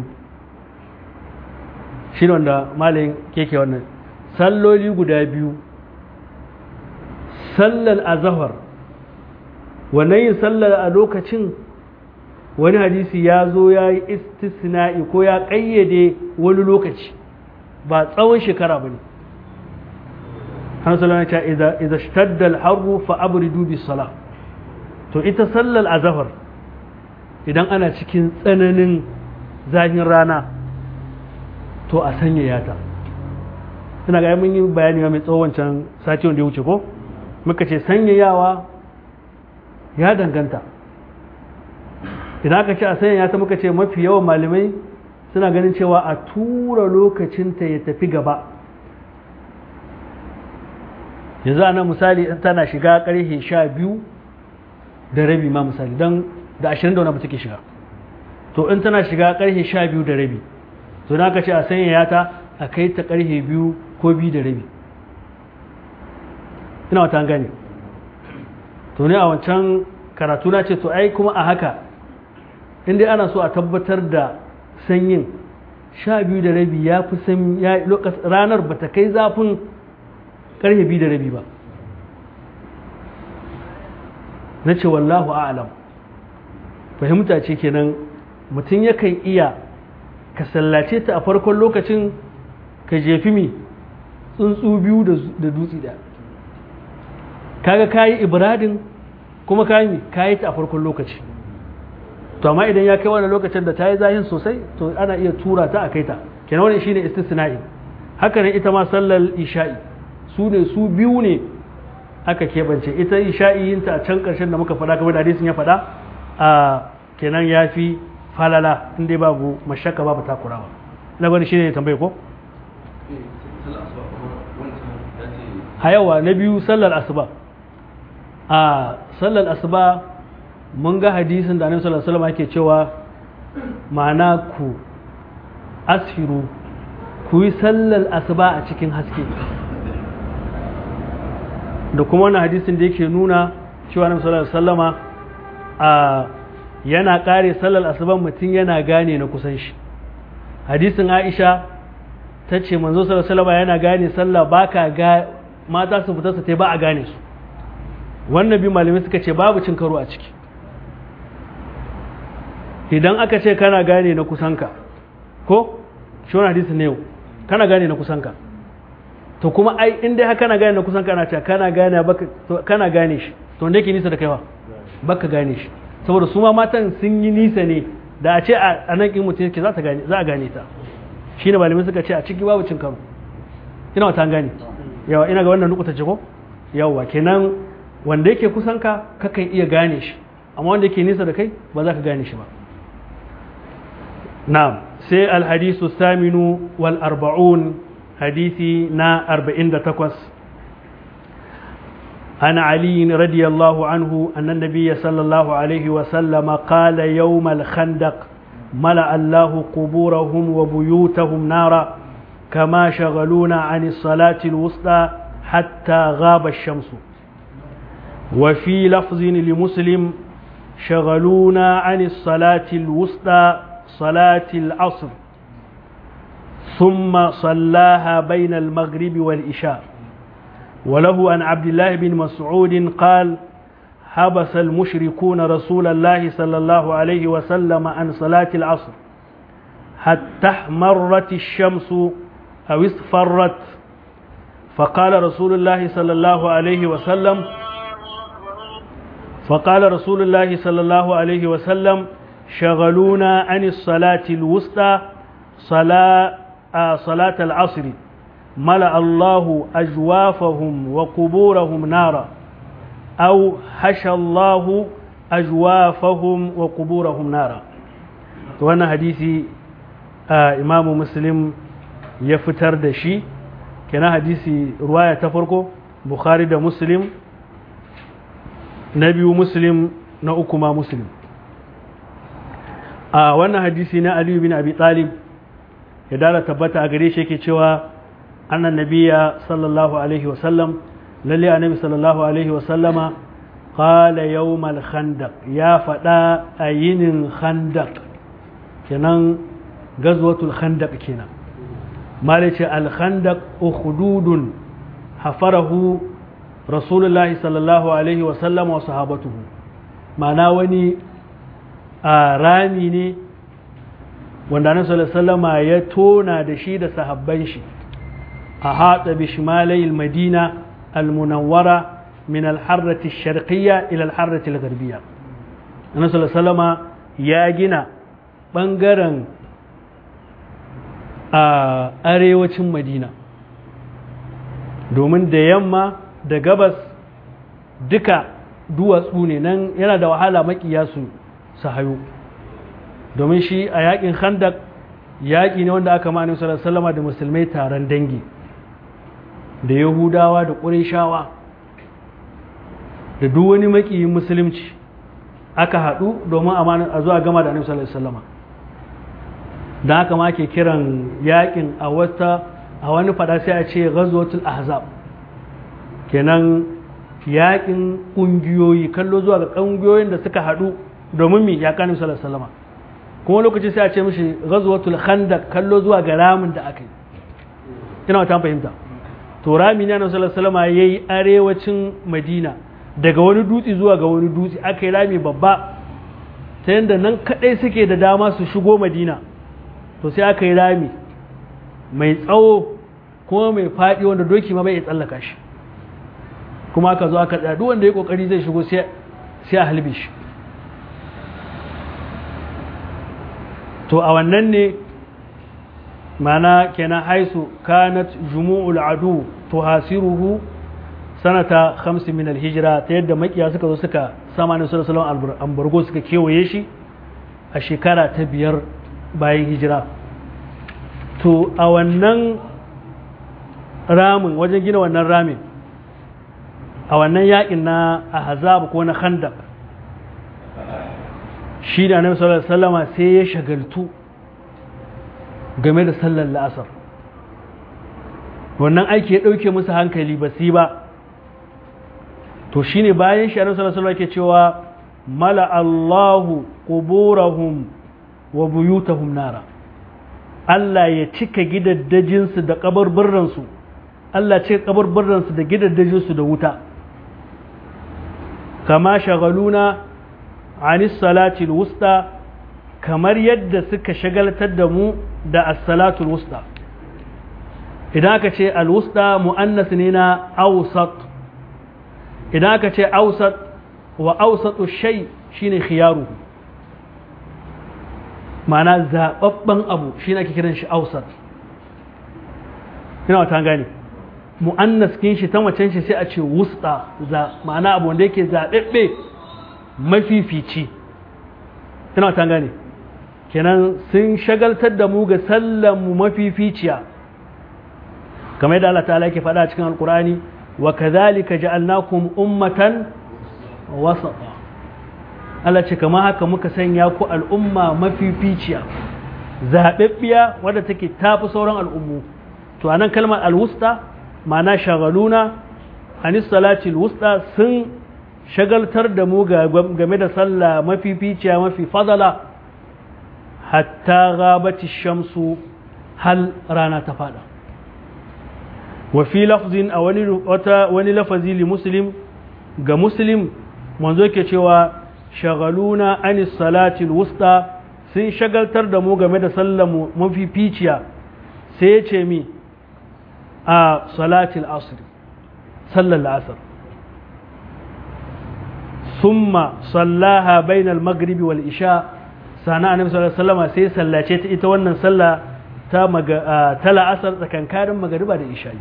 shi wanda malayin keke wannan salloli guda biyu sallar azahar wannan yin sallar a lokacin wani hadisi ya zo ya yi istisna'i ko ya ƙayyade wani lokaci ba tsawon shekara ba ne hannu ta iza shtaddal harru fa abridu bis sala to ita sallar azahar idan ana cikin tsananin zafin rana to a sanyaya ta ina ga mun yi bayani mai tsawon can sati wanda ya wuce ko muka ce sanyayawa ya danganta idan aka ce a sanyaya ta muka ce mafi yawan malamai suna ganin cewa a tura lokacinta ya tafi gaba yanzu ana misali tana shiga karfe sha biyu da rabi ma misali don da ashirin da wani abu take shiga to in tana shiga karfe sha biyu da rabi to na ka ce a sanyaya ta a kai ta karfe biyu ko biyu da rabi ina wata gane to ne a wancan karatu na ce to ai kuma a haka inda ana so a tabbatar da sanyin sha biyu da rabi ya fi san ranar ba ta kai zafin karfe biyu da rabi ba na ce wallahu a'alam fahimta ce kenan mutum yakan iya ka sallace ta a farkon lokacin ka jefi mi tsuntsu biyu da dutse da kaga kayi ibradin kuma kayi mi kayi ta a farkon lokaci to amma idan ya kai wani lokacin da ta yi zahin sosai to ana iya tura ta a kai ta kenan wani shine istisna'i haka ne ita ma sallar isha'i su ne su biyu ne aka keɓance ita isha'i yin ta a can ƙarshen da muka faɗa kamar da hadisin ya faɗa a kenan ya fi falala inda babu mashaka babu takurawa na gwani shi ne tambaye ko? a yawa na biyu sallar asuba a sallar asuba mun ga hadisin da annabi sallallahu alaihi wasallam yake cewa ma'ana ku asfiru ku yi sallar asuba a cikin haske da kuma wani hadisin da yake nuna cewa annabi sallallahu alaihi wasallama a yana kare sallar asuban mutum yana gane na kusan shi hadisin aisha ta ce manzo sallallahu yana gane sallah baka ga mata su fita su tai ba a gane su wannan bi malamai suka ce babu cin karo a ciki idan aka ce kana gane na kusanka ko shi wani hadisin ne yau kana gane na kusanka to kuma ai in dai kana gane na kusanka ana ce kana gane baka kana gane shi to wanda yake nisa da kaiwa baka gane shi saboda su ma matan sun yi nisa ne da a ce a nan in mutum yake za a gane ta shi ne malamai suka ce a ciki babu cin karo ina wata gane yawa ina ga wannan nukuta ce ko yawa kenan wanda yake kusan ka kakan iya gane shi amma wanda yake nisa da kai ba za ka gane shi ba na'am sai alhadisu saminu wal arba'un hadisi na 48 عن علي رضي الله عنه أن النبي صلى الله عليه وسلم قال يوم الخندق ملأ الله قبورهم وبيوتهم نارا كما شغلونا عن الصلاة الوسطى حتى غاب الشمس وفي لفظ لمسلم شغلونا عن الصلاة الوسطى صلاة العصر ثم صلاها بين المغرب والإشاء وله عن عبد الله بن مسعود قال حبس المشركون رسول الله صلى الله عليه وسلم عن صلاة العصر حتى احمرت الشمس أو اصفرت فقال رسول الله صلى الله عليه وسلم فقال رسول الله صلى الله عليه وسلم شغلونا عن الصلاة الوسطى صلاة, آه صلاة العصر ملأ الله أجوافهم وقبورهم نارا أو حشى الله أجوافهم وقبورهم نارا وانا حديثي آه إمام مسلم يفتر دشي kenan hadisi ruwaya ta farko bukhari da muslim na biyu muslim na uku ma muslim a wannan hadisi na aliyu bin abi talib ya dala tabbata a gare shi yake cewa annan nabiya sallallahu alaihi wasallam lalle annabi sallallahu alaihi wasallama qala yawmal khandaq ya fada a yinin khandaq kenan gazwatul khandaq kenan malice al khandaq ukhdudun hafarahu rasulullahi sallallahu alaihi wasallam wa sahabatuhu ma'ana wani a rami ne wanda annabi sallallahu alaihi wasallama ya tona da shi da sahabban shi a hatsa bishmalai madina al-munawwara من الحرة الشرقية إلى الحرة الغربية النبي صلى الله عليه وسلم يا جنا بنغرن arewacin madina domin da yamma da gabas duka duwatsu ne nan yana da wahala makiya su su hayo domin shi a yakin khandak yaƙi ne wanda aka ma'anin sallallahu da musulmai taron dangi da yahudawa da ƙurishawa da duk wani makiyin musulunci aka haɗu domin a zuwa gama da annabi sallallahu alaihi wasallam dan haka ma ke kiran yakin a wata a wani fada sai a ce ghazwatul ahzab kenan yakin kungiyoyi kallo zuwa ga kungiyoyin da suka haɗu domin mi ya kanin sallallahu alaihi wasallam kuma lokaci sai a ce mishi ghazwatul khandaq kallo zuwa ga ramin da aka yi ina wata fahimta to rami ne annabi sallallahu alaihi wasallam yayi arewacin madina daga wani dutse zuwa ga wani dutse aka yi rami babba ta yadda nan kadai suke da dama su shigo madina to sai aka yi rami mai tsawo kuma mai faɗi wanda doki ma bai tsallaka shi kuma aka zo aka tsaya duk wanda ya kokari zai shigo sai a halbe shi to a wannan ne mana kenan haisu kanat jumu'ul adu tuhasiruhu sanata 50 min alhijra ta yadda makiya suka zo suka sama ne sallallahu alaihi ambargo suka kewaye shi a shekara ta biyar bayan hijira to a wannan ramin wajen gina wannan ramin a wannan yakin na ahzab ko na khandaq shi da annabi sallallahu alaihi wasallama sai ya shagaltu game da sallar la'asar wannan aiki ya ɗauke musu hankali ba su ba to shine bayan shi annabi sallallahu alaihi yake cewa mala Allahu quburahum wa buyutahum nara Allah ya cika gidaddajinsu da kabarbarransu Allah cika kabarbarransu da gidaddajinsu da wuta kama shagaluna anis salatil wusta kamar yadda suka shagaltar da mu da as-salatul wusta idan aka ce al-wusta mu'annas ne na awsat idan aka ce awsat wa awsatu shay shine khiyaruhu ma'ana zababban abu shine ake kiran shi awsat ina wata gane mu'annas kin shi ta macen shi sai a ce wusta za ma'ana abu wanda yake zabebbe mafifici ina wata gane kenan sun shagaltar da mu ga sallan mu mafificiya kamar yadda Allah ta'ala yake faɗa cikin alkur'ani wa kadhalika ja'alnakum ummatan wasata Allah ce kamar haka muka sanya ku al'umma mafificiya zaɓaɓɓiya wadda take tafi sauran al'ummu to anan kalmar alwusta ma'ana shagaluna anis salati alwusta sun shagaltar da mu game da sallah mafificiya mafi fadala hatta gabati shamsu hal rana ta fada wa fi lafzin a wani wata wani lafazi li muslim ga muslim manzo yake cewa shagaluna anis salatil wusta sun shagaltar da mu game da sallar mu mafificiya sai ya ce mi a salatil asr sallar la'asar summa sallaha bainal maghribi wal isha sana annabi sallallahu alaihi wasallam sai sallace ta ita wannan sallah ta ta la'asar tsakankanin magariba da isha'i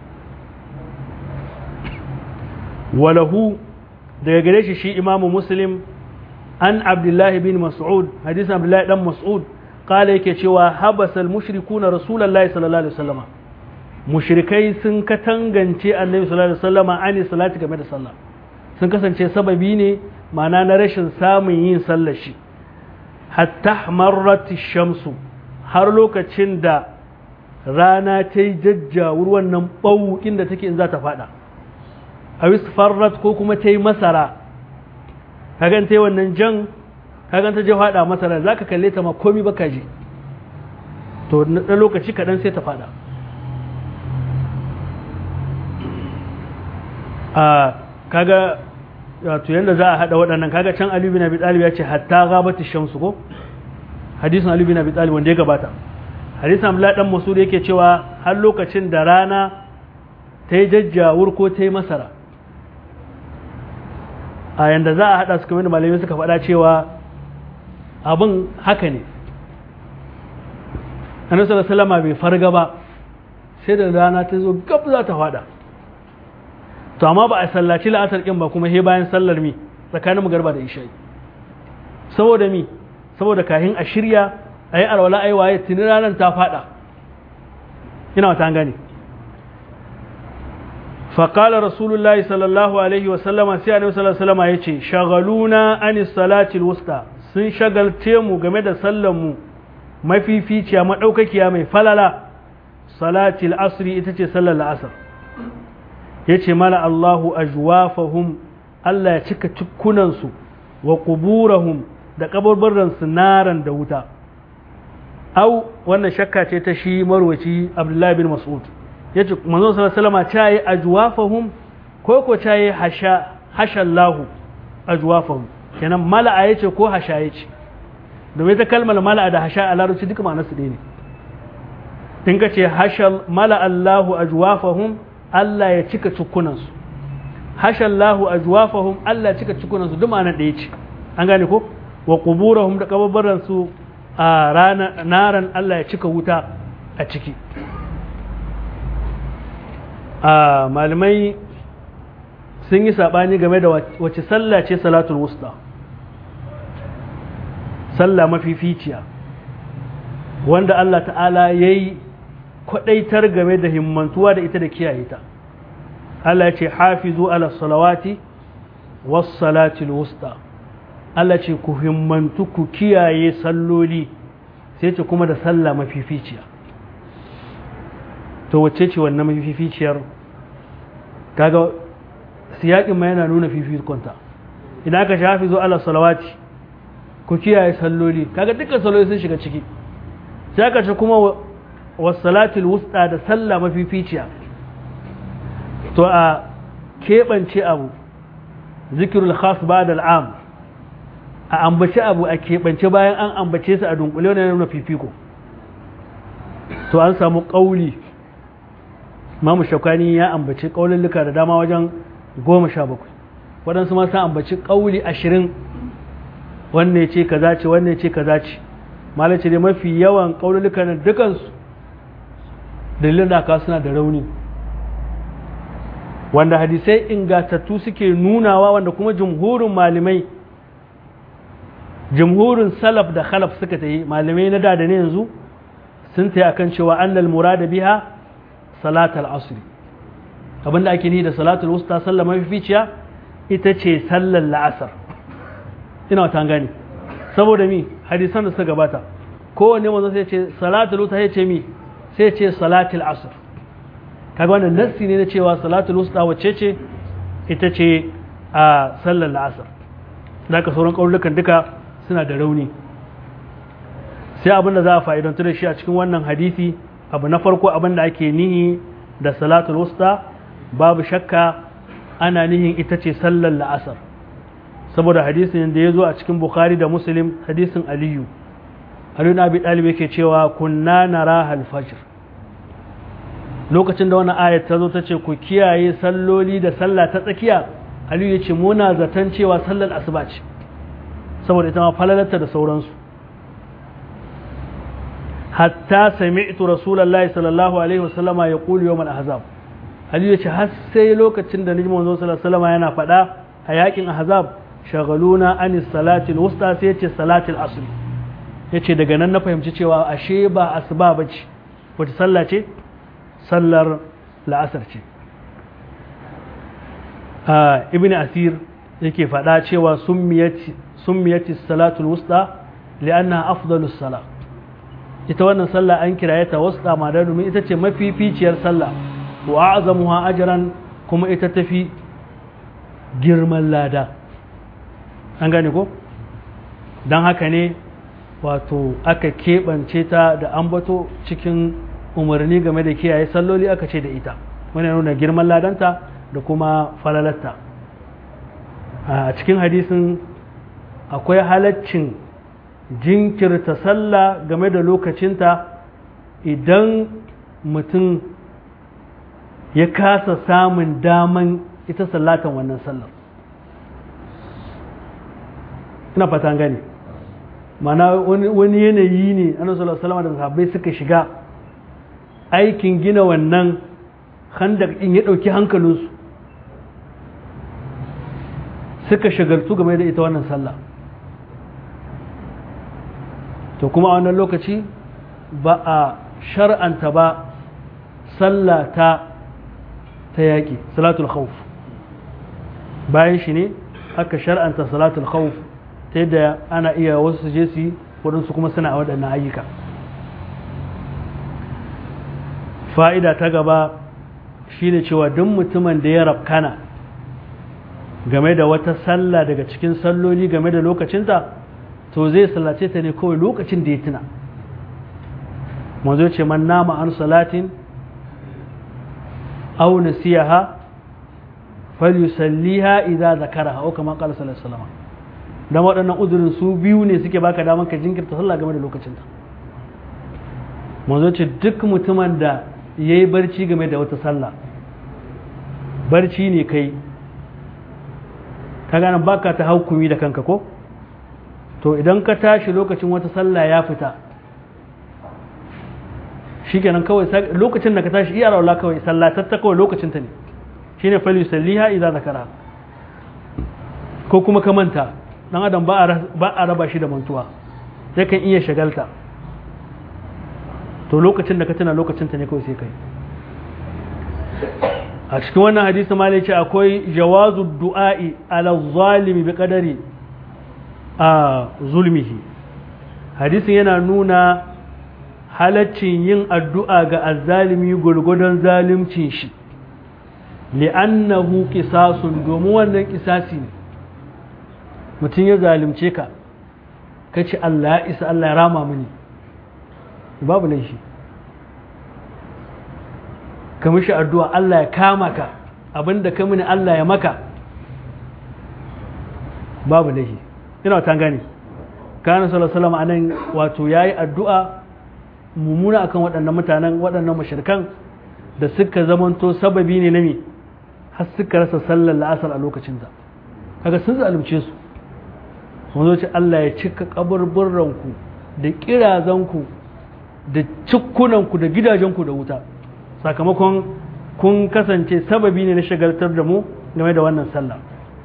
walahu daga gare shi shi imamu muslim an abdullahi bin mas'ud hadisin abdullahi dan mas'ud kala yake cewa habasal mushrikuna rasulullahi sallallahu alaihi wasallam mushrikai sun katangance annabi sallallahu alaihi wasallam ani salati game da sallah sun kasance sababi ne ma'ana na rashin samun yin sallar shi hatta marrat shamsu har lokacin da rana ta yi jajjawur wannan ɓau inda take in za ta fada a farrat ko kuma ta yi masara kagan ta yi wannan jan kagan ta je fada masara za ka kalle ta ma komi baka ji to na lokaci kaɗan sai ta fada a kaga wato yadda za a haɗa waɗannan kaga can Ali bin Abi Talib ya ce hatta gabati shamsu ko hadisin Ali bin Abi Talib wanda ya gabata hadisin Abdullah dan Mas'ud yake cewa har lokacin da rana ta yi jajjawur ko ta yi masara a yanda za a haɗa su kamar malamai suka faɗa cewa abin haka ne annabi sallallahu alaihi wasallam bai farga ba sai da rana ta zo gab za ta faɗa to amma ba a sallaci la'asar kin ba kuma he bayan sallar mi tsakanin magarba da isha'i saboda mi saboda kahin a shirya a yi alwala a yi waye tuni ranar ta fada ina wata gane faƙalar rasulullahi sallallahu alaihi wasallama sai annabi sallallahu alaihi wasallama ya ce shagaluna ani salatil wusta sun shagalce mu game da sallar mu mafificiya maɗaukakiya mai falala salatil asri ita ce sallar la'asar ya ce mana Allahu ajwafahum Allah ya cika cikunansu wa kuburahum da kabarbaransu naran da wuta au wannan shakka ce ta shi marwaci Abdullahi bin Mas'ud ya ce manzon sallallahu alaihi ta yi ajwafahum ko ko ta yi hasha hashallahu ajwafahum kenan mala'a yace ko hasha yace domin ta kalmar mala'a da hasha a larabci duka ma'anarsu ɗaya ne in ka ce hashal mala'allahu ajwafahum Allah ya cika cikunansu hashallahu ajwafahum Allah ya cika cikunansu duk ma'anar da ya ce an gane ko wa quburahum da kababaran su a rana naran Allah ya cika wuta a ciki a malamai sun yi sabani game da wace sallah ce salatul wusta sallah mafificiya wanda Allah ta'ala yayi kwadaitar game da himmantuwa da ita da kiyaye ta Allah ce hafizu ala salawati was salatil wusta Allah ce ku himmantu ku kiyaye salloli sai ce kuma da sallah mafificiya to wacce ce wannan mafificiyar kaga siyakin ma yana nuna fifikonta idan aka ce hafizu ala salawati ku kiyaye salloli kaga dukkan salloli sun shiga ciki sai aka ce kuma wasalatul wusta da sallah mafificiya to a keɓance abu zikirul khas ba da al'am a ambaci abu a keɓance bayan an ambace su a dunkule wani nuna fifiko to an samu ƙauli mamu shakwani ya ambaci ƙaululluka da dama wajen goma sha bakwai waɗansu masu ambaci ƙauli ashirin wanne ce kaza ce wanne ce kaza ce malace dai mafi yawan ƙaulullukan dukansu dalilin da aka suna da rauni wanda hadisai ingatattu suke nunawa wanda kuma jumhurin malamai jumhurin salaf da khalaf suka ta yi malamai na da da ne yanzu sun ta yi akan cewa annal murada biha salatul asri abinda ake ni da salatul wusta sallar mafificiya ita ce sallar la'asar ina wata gani saboda mi hadisan da suka gabata kowanne manzo sai ce salatul wusta sai ce mi sai ce salatul asr kaga wannan nassi ne na cewa salatul wusta wacce ce ita ce a sallar la'asar da ka sauran kaulukan duka suna da rauni sai abin da za a fa'idantu da shi a cikin wannan hadisi abu na farko abin da ake nihi da salatul wusta babu shakka ana nihin ita ce sallar la'asar saboda hadisin da ya zo a cikin bukhari da muslim hadisin aliyu aliyu na abi ɗalibi yake cewa kunna nara halfajir lokacin da wannan ayat ta zo ta ce ku kiyaye salloli da sallah ta tsakiya aliyu ya ce muna zaton cewa sallar asuba ce saboda ita ma falalarta da sauransu hatta sami'tu rasulullahi sallallahu alaihi wasallama ya kulu yawmal ahzab aliyu ya ce har sai lokacin da naji manzo sallallahu alaihi wasallama yana faɗa a yakin ahzab shagaluna anis salatil wusta sai ya ce salatil asri ya ce daga nan na fahimci cewa ashe ba asuba ba ce wata sallah ce sallar la'asar ce ibn asir yake faɗa cewa summiyati salatul wusta li'anna afdalus sala ita wannan sallah an kiraye ta wusta ma da domin ita ce mafificiyar sallah wa a'zamuha ajran kuma ita tafi girman lada an gane ko don haka ne wato aka keɓance ta da ambato cikin umarni game da kiyaye salloli aka ce da ita wani nuna girman ladanta da kuma falalarta a cikin hadisin akwai halaccin jinkirta sallah game da lokacinta idan mutum ya kasa samun daman ita sallatan wannan sallar ina fata gani mana wani yanayi ne annabi sallallahu alaihi da sahabbai suka shiga aikin gina wannan handak din ya dauki hankalinsu suka shagaltu game da ita wannan sallah to kuma a wannan lokaci ba a shar'anta ba sallah ta ta yaƙi salatul khawf bayan shi ne aka shar'anta salatul khawf ta yadda ana iya wasu su je su yi waɗansu kuma suna a waɗannan ayyuka fa'ida ta gaba shi ne cewa duk mutumin da ya rafkana game da wata sallah daga cikin salloli game da lokacinta to zai sallace ta ne kawai lokacin da ya tuna manzo ce man nama an salatin aw nasiyaha falyusalliha idza zakaraha aw kama qala sallallahu alaihi wasallam dan waɗannan uzurin su biyu ne suke baka daman ka jinkirta sallah game da lokacinta manzo ce duk mutumin da yayi barci game da wata sallah barci ne kai ka gane baka ta hukumi da kanka ko to idan ka tashi lokacin wata sallah ya fita shikenan kawai lokacin da ka tashi iya raula kawai sallatar ta kawai lokacin ta ne shine fal yusalliha idza zakara ko kuma ka manta dan adam ba a raba shi da mantuwa yakan iya shagalta to lokacin da ka tuna lokacin ta ne kawai sai kai a cikin wannan hadisi ma ce akwai jawazu du'a'i ala zalimi bi qadari a zulmihi hadisin yana nuna halaccin yin addu'a ga azzalimi gurgudan zalimcin shi li'annahu qisasun domin wannan kisasi ne mutum ya zalimce ka kace Allah ya isa Allah ya rama mini babu laifi ka mishi addu'a Allah ya kama ka abinda ka mini Allah ya maka babu laifi ina ta gani kana sallallahu anan wato yayi addu'a mummuna akan waɗannan mutanen waɗannan mashirkan da suka zamanto sababi ne na me har suka rasa sallar la'asar a lokacin ta kaga sun zalunce su mun ce Allah ya cika kaburburranku da kirazanku da cikkunanku da gidajenku da wuta sakamakon kun kasance sababi ne na shagaltar da mu game da wannan sallah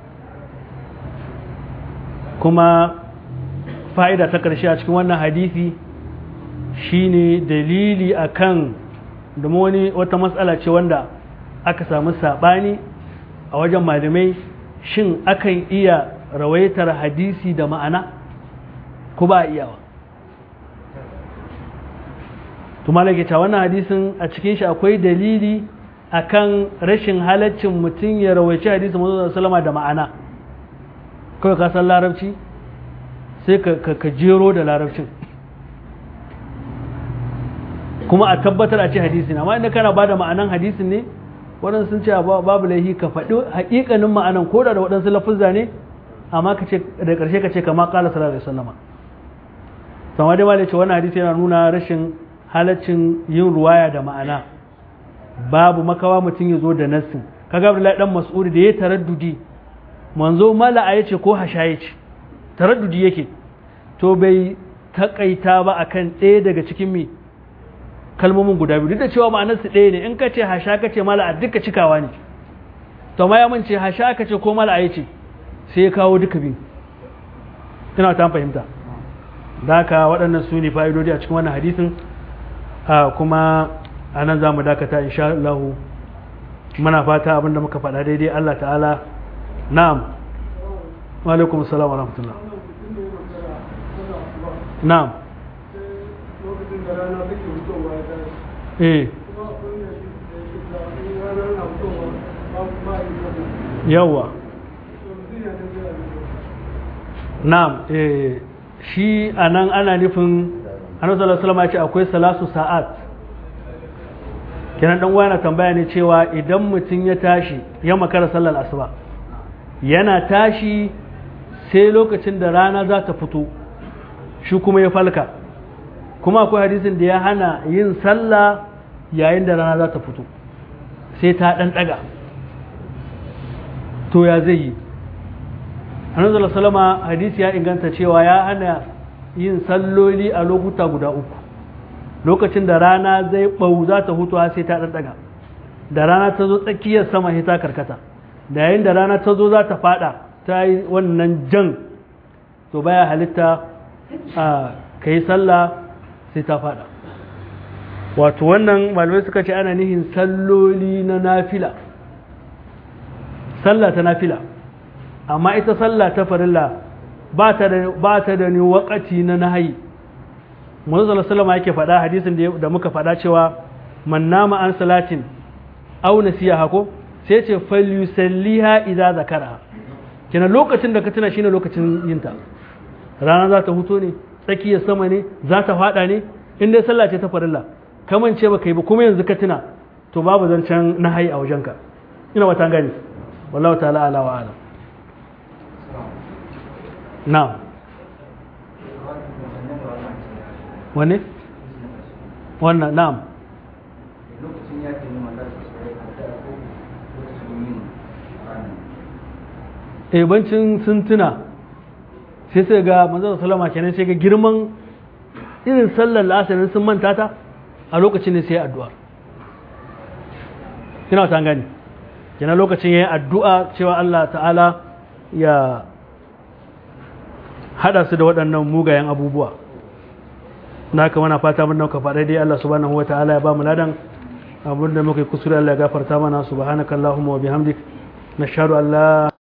kuma fa'ida ta ƙarshe a cikin wannan hadisi shine dalili akan domin wani wata matsala ce wanda aka samu saɓani a wajen malamai shin akan iya rawaitar hadisi da ma'ana ko ba a iyawa tumalake ta wannan hadisin a cikin shi akwai dalili akan rashin halaccin mutum ya rawaici hadisi mazu salama da ma'ana kawai ka san larabci sai ka jero da larabcin kuma a tabbatar a ce hadisi na amma inda kana ba da ma'anan hadisin ne waɗansu sun ce babu laihi ka faɗi haƙiƙanin ma'anan ko da waɗansu lafuzza ne amma ka ce da ƙarshe ka ce kama ƙala sallallahu alaihi wasallama sama dai malai ce wannan hadisi yana nuna rashin halaccin yin ruwaya da ma'ana babu makawa mutum ya zo da nassin kaga Abdullahi dan Mas'ud da ya taraddudi manzo mala'a yace ko hasha yace taraddudi yake to bai takaita ba akan ɗaya daga cikin mi kalmomin guda biyu duk da cewa ma'anar su ɗaya ne in ka ce hasha ka ce mala'a duka cikawa ne to ma ya mun ce hasha ka ce ko mala'a yace sai ya kawo duka biyu ina ta fahimta da haka waɗannan su ne fa'idodi a cikin wannan hadisin kuma a nan za mu dakata insha Allah muna fata abinda muka faɗa daidai Allah ta'ala na'am wa alaikum assalam wa rahmatullah na'am eh yawa na'am eh shi anan ana nufin annabi sallallahu alaihi wasallam ya ce akwai salasu sa'at kenan dan wani tambaya ne cewa idan mutum ya tashi ya makara sallar asuba yana tashi sai lokacin da rana za ta fito shi kuma ya falka kuma akwai hadisin da ya hana yin sallah yayin da rana za ta fito sai ta dan daga to ya zai yi annabi salama hadisi ya inganta cewa ya hana yin salloli a lokuta guda uku lokacin da rana zai bau za ta hutu sai ta ɗanɗaga da rana ta zo tsakiyar sama sai ta karkata da yayin da rana ta zo za ta fada ta yi wannan jan to baya halitta a ka yi sallah sai ta fada wato wannan malamai suka ce ana nihin salloli na nafila sallah ta nafila amma ita sallah ta farilla ba ta da ni wakati na nahayi manzo sallama yake faɗa hadisin da muka faɗa cewa man nama an salatin aw nasiha ko sai ce falyusalliha idza zakara kina lokacin da ka tuna shine lokacin yinta rana za ta huto ne tsakiyar sama ne za ta faɗa ne in dai sallah ce ta farilla kamance ba kai ba kuma yanzu ka tuna to babu zancen nahayi a wajenka ina wata gani wallahu ta'ala ala wa alam na'am wane? wannan na'am lokacin yaƙi ne matar su sai a da ko lokacin yin ranar ebancin sun tuna sai sai ga manzon salama kenan sai ga girman irin sallar la'asarin sun manta ta a lokacin ne sai addu'a kina ta gani kenan lokacin yayin addu'a cewa Allah ta'ala ya hada su da waɗannan mugayen abubuwa na haka mana fata mun nauka faɗa dai Allah subhanahu wa ta'ala ya ba mu ladan abinda muka yi kusuri Allah ya gafarta mana subhanakallahumma wa bihamdik nashhadu an la